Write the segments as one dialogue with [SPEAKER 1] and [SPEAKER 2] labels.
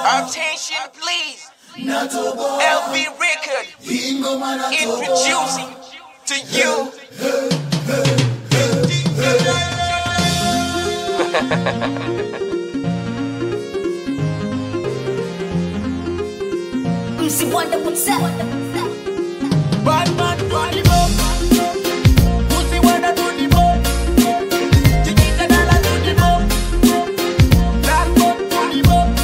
[SPEAKER 1] Attention please. LB Record introducing to you.
[SPEAKER 2] MC Wonder, what's up?
[SPEAKER 1] Bad man to the bone. Pussy wanna to the bone. Chiquita dala to the bone. Black bone to the bone.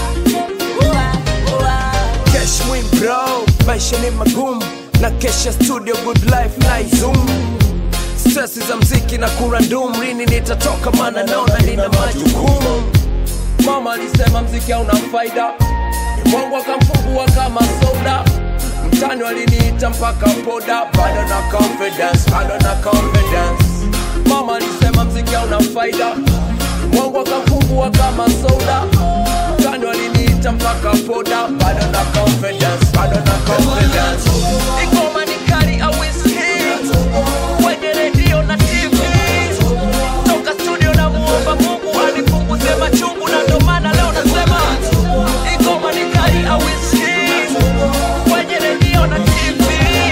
[SPEAKER 1] Oa, oa.
[SPEAKER 3] Cash win bro, maisha ni magumu na kesha studio good life na zoom stress za mziki na kurandum lini nitatoka mana naona nina majukumu mama alisema mziki hauna faida mwangu akamfungua kama soda mtani waliniita mpaka poda bado na confidence bado na confidence mama alisema mziki hauna faida mwangu akamfungua kama soda mtani waliniita mpaka poda bado na confidence bado na confidence igoma ni kali awiski kwenye redio na tv toka studio na muomba mungu anipunguze machungu na ndo maana leo nasema igoma ni kali awiski kwenye redio na tv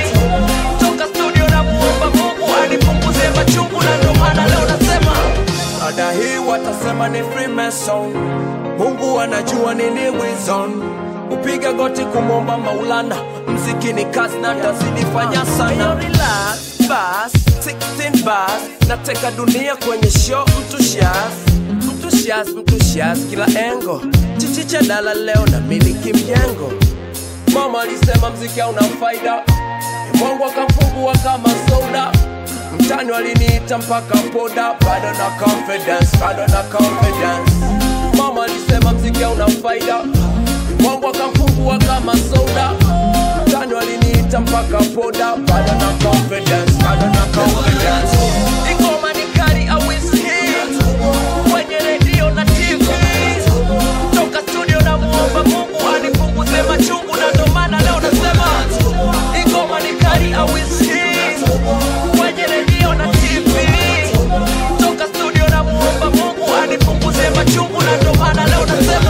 [SPEAKER 3] toka studio na muomba mungu anipunguze machungu na ndo maana leo nasema ada hii watasema ni freemason mungu anajua nini wizon upiga goti kumwomba maulana mziki ni kazi na tazidifanya sana relax bas 16 bas nateka dunia kwenye show mtu shas mtu shas mtu shas kila engo chichicha dala leo na miliki mjengo mama alisema mziki hauna faida mwangu akamfungua kama soda mtani waliniita mpaka poda bado na confidence bado na confidence mama alisema mziki hauna faida mwangu akamfungua kama soda mtani waliniita mpaka poda bado na confidence bado na confidence igoma ni kali awiski kwenye redio na tv toka studio na muomba mungu anipunguze machungu na ndo maana leo nasema igoma ni kali awiski kwenye redio na tv toka studio na muomba mungu anipunguze machungu na ndo maana leo nasema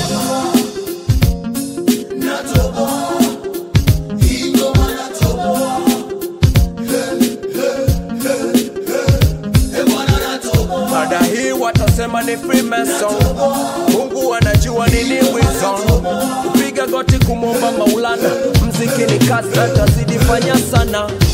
[SPEAKER 3] mada hii watasema ni freemason mungu anajua nini wizon kupiga goti kumwomba maulana mziki ni kazi atazidi fanya sana